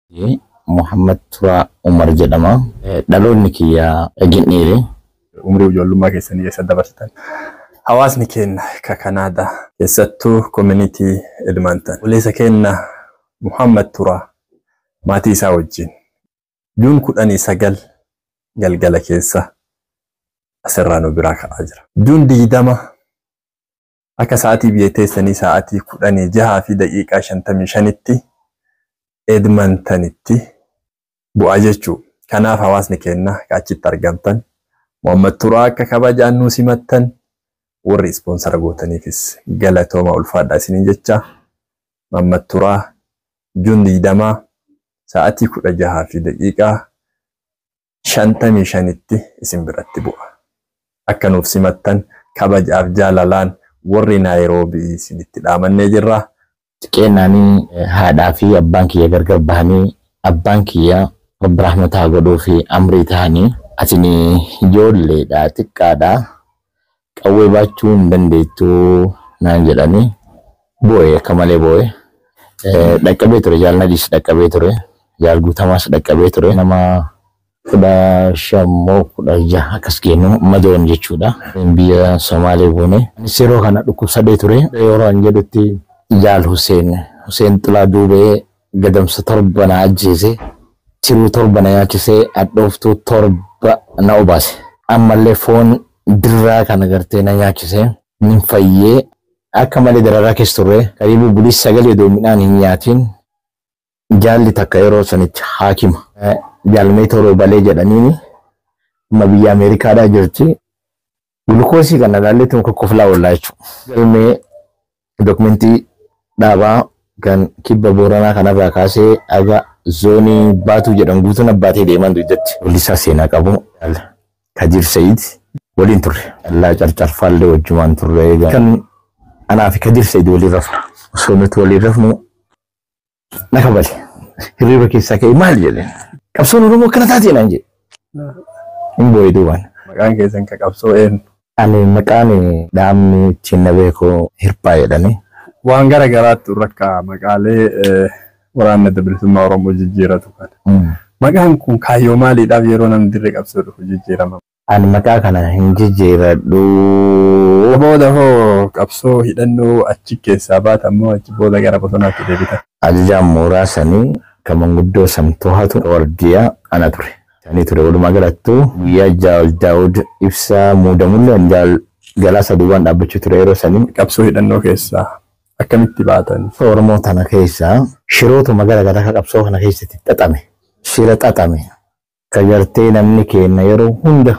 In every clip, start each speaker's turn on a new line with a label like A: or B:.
A: Muhammad Turaa Umar jedhama. Dhaloonni kiyya Ginniiri.
B: Umrii ijoollummaa keessanii eessa dabarsitan? Hawaasni keenya ka Kanaadaa keessattuu koominitii Edmonton. Obboleessa keenya Muhammad Turaa maatii isaa wajjin juun kudhanii sagal galgala keessa asirraa nu biraa ka'aa jira. Juun digdama akka sa'aatii biyya teessanii sa'aatii kudhanii jahaa fi daqiiqaa shantamii shanitti Edmontonitti bu'aa jechuu. Kanaaf hawaasni keenya achitti argamtan Muhammad Turaa akka kabajaan nu simattan warri ispoonsara gootaniifis galatooma ulfaadhaa isiniin jecha Muhammad Turaa juun digdamaa sa'aatii kudha jahaa fi daqiiqaa shantamii shanitti isin biratti bu'a. Akka nuuf simattan kabajaaf jaalalaan warri Naayiroobii isinitti dhaamannee jirra.
A: Xiqqeennaanii haadhaa fi abbaan kiyya gargar bahanii abbaan kiyya rabbi rahmataa godhuu fi amrii ta'anii atin ijoolleedha xiqqaadha qawwee baachuu hin dandeettu naan jedhanii boo'e akka malee boo'e. Dhaqqabee ture jaal nadiis dhaqqabee ture jaal guutamaas dhaqqabee ture nama kudha shammoo kudha jaha akkas kennu madoon jechuudha. Biyya Somaalee buune. Anis yeroo kana dhukkubsadee ture yeroo an jedhutti jaal Huseen Huseen Xilaa Duubee gadamsa torba na ajjeese tiruu torba na nyaachisee hadhooftuu torba na obaase. Ammallee foon dirraa kana gartee na nyaachisee nin fayyee akka malee dararaa keessa turre karibu bulii sagalee odoo midhaan hin nyaatiin jaalli takka yeroo sanitti haakima. Jaalmee toroo balee jedhaniini amma biyya Ameerikaadhaa jirti. Gulukoosii kana ilaallee tun kokkoflaa oollaa jechuudha. Galmee dokumentii dhaabaa kan kibba booranaa kanarraa kaasee aga zoonii baatuu jedhan guutuun abbaatee deeman duudatti. Wallisaa seenaa qabu. Kadir Sayid waliin turre. Allaa carcarfaallee wajjumaan turre. Kan anaa fi Kadir Sayid waliin rafnu. Osoo nuti waliin rafnu na kabale. Hirriiba keessaa ka'e maal jedheen. Qabsoon Oromoo akkana taatee naan jedhe. Hin boo'ee duubaan.
B: Maqaan keessan ka qabsoo eenyu?
A: Ani maqaan dhaabni ittiin na beeku hirphaa jedhani.
B: Waan gara garaatti rakka maqaalee waraanna bilisummaa Oromoo jijjiiratu kana. Maqaan kun kaayyoo maaliidhaaf yeroo namni dirree qabsoo dhufu jijjiirama?
A: Ani maqaa kana hin jijjiiradhu.
B: Booda hoo qabsoo hidhannoo achi keessaa baatan moo achi booda gara bosonaatti deebitan?
A: Ajajaan mooraa sanii kan manguddoo samtoohatu wardiyaa ana ture. Sanii ture walumaa galattuu guyyaa jaal daawud ibsaa muudamullee jaal galaasa duubaan dhaabbachuu ture yeroo sanii.
B: Qabsoo hidhannoo keessaa akkamitti baatan?
A: Oromoo tana keessaa shirootuma gara garaa kan qabsoo kana keessatti xaxame. Shira xaxame. Ka gartee namni keenya yeroo hunda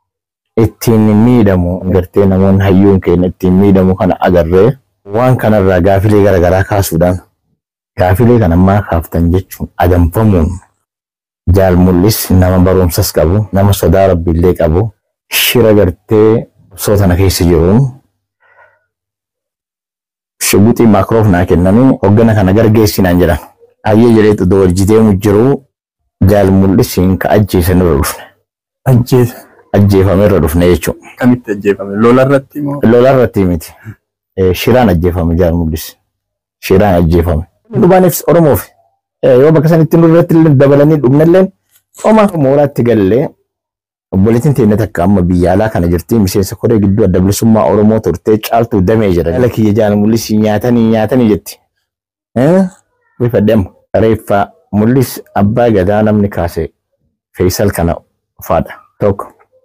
A: ittiin miidhamu gartee namoonni hayyuun keenya ittiin miidhamu kana agarree waan kanarraa gaafilee gara garaa kaasuudhaan gaafilee kan ammaa kaaftan jechuun adamfamuun jaal mul'is nama barumsas qabu nama sodaa rabbiillee qabu shira gartee qabsoo tana keessa jiru shibbuxii maakiroof naa kennanii hoggana kana gargeessinaan jedhan hayyee jedhee xudoo wajjiteemu jiru jaal mul'isiin ka ajjeesan irra dhufne.
B: Ajjeesa.
A: Ajjeefame irra dhufne jechuudha.
B: Kamitti ajjeefame? Lola irratti moo?
A: Lola irratti miti. Shiraan ajjeefame jaal mul'is. Shiraan ajjeefame. Dhumaaniif Oromoof yoo bakka sanitti nurratti dabalanii dhumnallee oma mooraatti gallee obboleettiin teenya takka amma biyya alaa kana jirti miseensa koree gidduu adda bilisummaa Oromoo turtee caaltuu damee jira. Jala kiyya jaal mul'is nyaatanii nyaatanii jetti. Bifadhe amma reeffa mul'is abbaa gadaa namni kaase Feesal kana faadha tokko.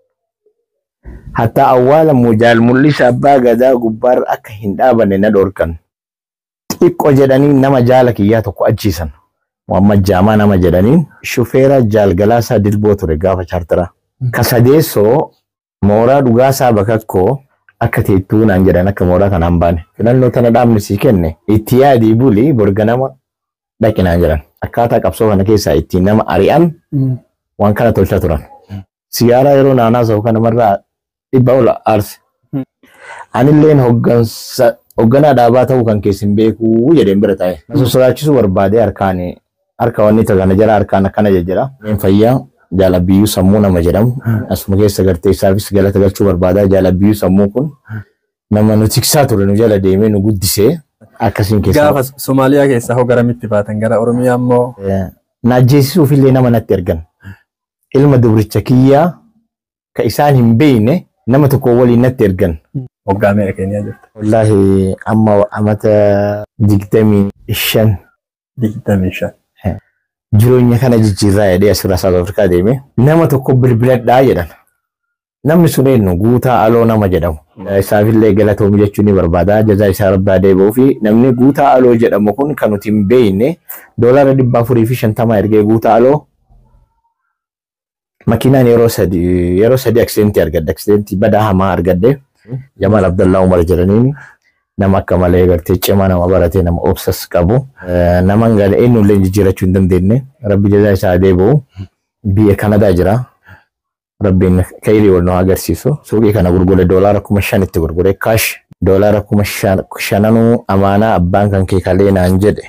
A: Hatta awwaala mujaal mul'is abbaa gadaa gubbaarra akka hin dhaabanne na dhorkan. Xiqqoo jedhanii nama jaala kiyyaa tokko ajjiisan. Muhammad Jaamaa nama jedhaniin shufeera jaal galaasaa dilboo ture gaafa chaartara. Ka sadeessoo mooraa dhugaasaa bakakkoo akka teettuu naan jedhan akka mooraa kanaan baane. Filannoo tana dhaabni sii kenne itti yaadii buli borga nama dhaqi naan jedhan. Akkaataa qabsoo kana keessaa ittiin nama ari'an waan kana tolchaa turan. Siyaaraa yeroo naannaa ta'u kanamarraa dhibba ol aarse. Anilleen hoogganaa dhaabaa ta'uu kan keessin beekuu jedheen bira taa'e. Nasu sodaachisuu barbaadee harkaan harka wanni kana jala harkaan akkana jejjera. Meen fayyaa jaalabiyyuu sammuu nama jedhamu. Asuma keessa gartee isaafis galata galchuu barbaadaa jaalabiyyuu sammuu kun nama nu tiksaa ture nu jala deemee nu guddisee akkasiin keessa.
B: Gaafa Somaaliyaa keessaa hoo garamitti baatan gara Oromiyaa immoo
A: na ajjeesisuuf illee nama natti ergan. Ilma dubricha kiyyaa ka isaan hin beekne nama tokko waliin natti ergan.
B: Waggaa meeqa keenyaa jirta?
A: Wallaahi amma amata digdamii shan
B: Digdamii shan.
A: jireenya kana jijjiirraa jedhee asirraa South Afrikaa deeme nama tokko bilbiladhaa jedhan. Namni sun eenyu guutaa aloo nama jedhamu. Isaafillee galatoomu jechuun ni barbaada. Jazaa isaa rabbaa deebi'uu fi namni guutaa aloo jedhamu kun kan nuti hin beekne doolaara dhibba afurii fi shantama ergee guutaa aloo makiinaan yeroo sadi yeroo sadi aksidentii argadde aksidentii badaa hamaa argadde Jamal Abdallaa Umar jedhaniin nama akka malee gartee cimaa nama baratee nama obsas qabu nama ngala eenyullee jijjiirachuu hin dandeenye rabbi jazaa isaa deebi'u biyya Kanadaa jira. Rabbiin kailii wal nu agarsiisu suuqii kana gurgure doolaara kuma shanitti gurgure kaash doolaara kuma shananuu amaanaa abbaan kan kee kalee naan jedhe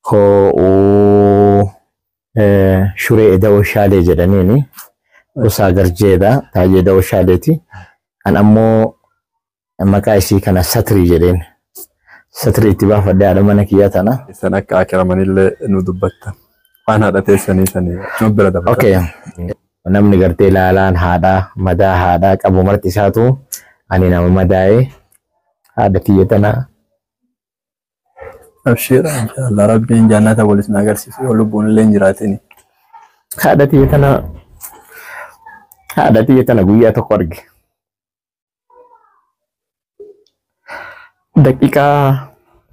A: hoo shuree eda'oo shaalee jedhaniini gosa garjeedha taajee eda'oo shaaleeti an ammoo maqaa isii kana satrii jedheen satrii itti baafadhee haadha mana kiyyaa tana.
B: Isan akka akiramanillee nu dubbattan. Waan haadha teessanii sanii nu bira dabalatan.
A: Okay. namni gartee ilaalaan haadhaa madaa haadhaa qabu marti isaatu ani nama madaa'ee haadha kiyya tana
B: Abshiira inshallah rabbiin jannata walis na agarsiisu yoo lubbuun illee hin jiraatin.
A: haadha kiyya tana haadha kiyya tana guyyaa tokko arge. Daqiiqaa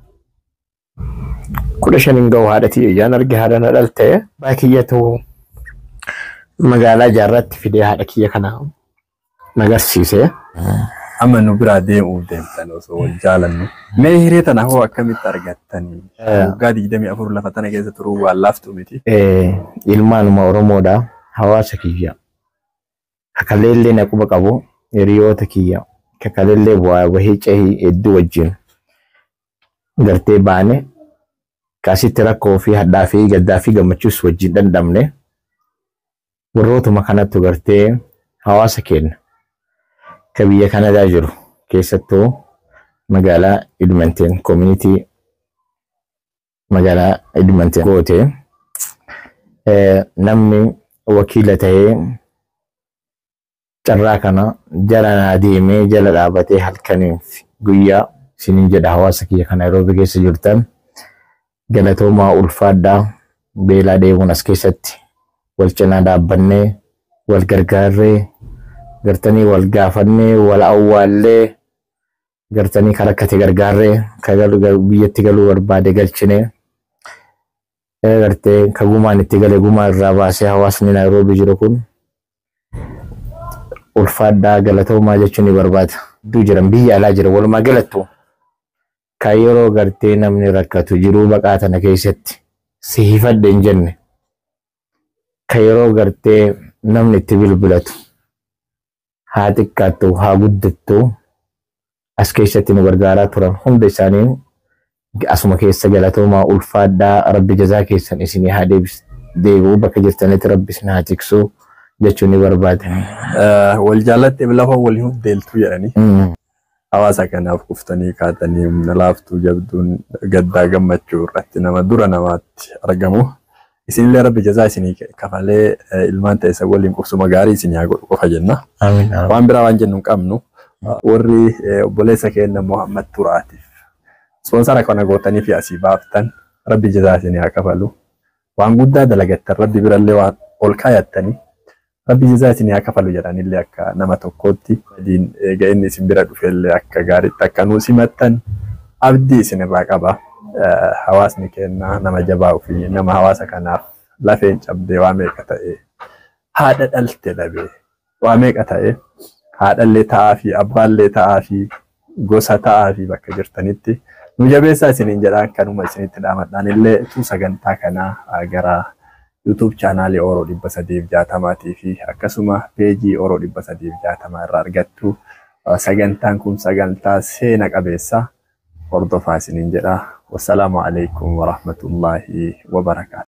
A: kudha shaniin ga'u haadha kiyya ijaan arge haadha na dhalte abbaa kiyyatu magaalaa jaarratti fidee haadha kiyya kana nagarsiise.
B: Amma nu biraa deemuuf deemtan osoo wal jaalannu. Mee hiree tana hoo akkamitti argattanii? Waggaa digdamii afur lafa tana keessa turuu waan laaftu miti.
A: Ilmaanuma Oromoodha hawaasa kiyya. Kakaleellee na quba qabu hiriyoota kiyya. Kakaleellee bu'aa bahii cehii hedduu wajjin gartee baane kaasitti rakkoo fi hadhaa fi gaddaa fi gammachuus wajjin dandamne. warrootuma kanattu gartee hawaasa keenya ka biyya Kanadaa jiru keessattuu magaalaa Edmonton community magaalaa Edmonton goote namni wakiila ta'ee carraa kana jala naa deemee jala dhaabatee halkaniif guyyaa isiniin jedha hawaasa kiyya kana Nairobi keessa jirtan galatoomaa ulfaadhaa beelaa deemuun as keessatti wal cinaa dhaabbannee wal gargaarree gartanii wal gaafannee wal awwaallee gartanii kan rakkate gargaarree kan biyyatti galuu barbaade galchinee gartee ka gumaan itti gale gumaa irraa baasee hawaasni Naayiroobii jiru kun ulfaadhaa galatoomaa jechuun ni barbaada. Iddoo jiran biyya alaa jira walumaa galattu kan yeroo gartee namni rakkatu jiruu baqaa tana keessatti si hifadhe hin jenne. ka yeroo gartee namni itti bilbilatu haa xiqqaattu haa guddattu as keessatti nu gargaaraa turan hunda isaanii asuma keessa galatoomaa ulfaadhaa rabbi jazaa keessan isinii haa deebi'u bakka jirtanitti rabbi isin haa tiksu jechuun ni barbaada.
B: Wal jaalatte lafa walii hundeeltu jedhanii hawaasa kanaaf kuftanii kaatanii humna laaftuu jabduun gaddaa gammachuu irratti nama dura namaatti argamu. isinillee rabbi jazaa isinii kafalee ilmaan ta'e isa waliin qubsuma gaarii isinii haa godhu qofa jenna. Waan biraa waan jennu hin qabnu warri obboleessa keenya Muhammad Turaatiif ispoonsara kana gootanii fi asii baaftan rabbi jazaa isinii haa kafalu. Waan guddaa dalagattan rabbi birallee waan ol kaayattanii rabbi jazaa isinii haa kafalu jedhanillee akka nama tokkootti adiin eega inni isin bira dhufellee akka gaariitti akka nuu simattan abdii isin irraa qaba. hawaasni keenya nama jabaa fi nama hawaasa kanaaf lafeen cabdee waa meeqa ta'e haadha dhalte dhabee waa meeqa ta'e haadhallee ta'aa fi abbaallee ta'aa fi gosa ta'aa fi bakka jirtanitti nu jabeessaa isiniin jedhaan kanuma isinitti dhaamadhaan illee tu sagantaa kanaa gara YouTube chaanaalii Oroo dhibba sadiif jaatamaatii fi akkasuma peejii Oroo dhibba sadiif jaatamaa irraa argattu sagantaan kun sagantaa seena qabeessa hordofaa isiniin jedha. والسلام عليكم ورحمة الله وبركاته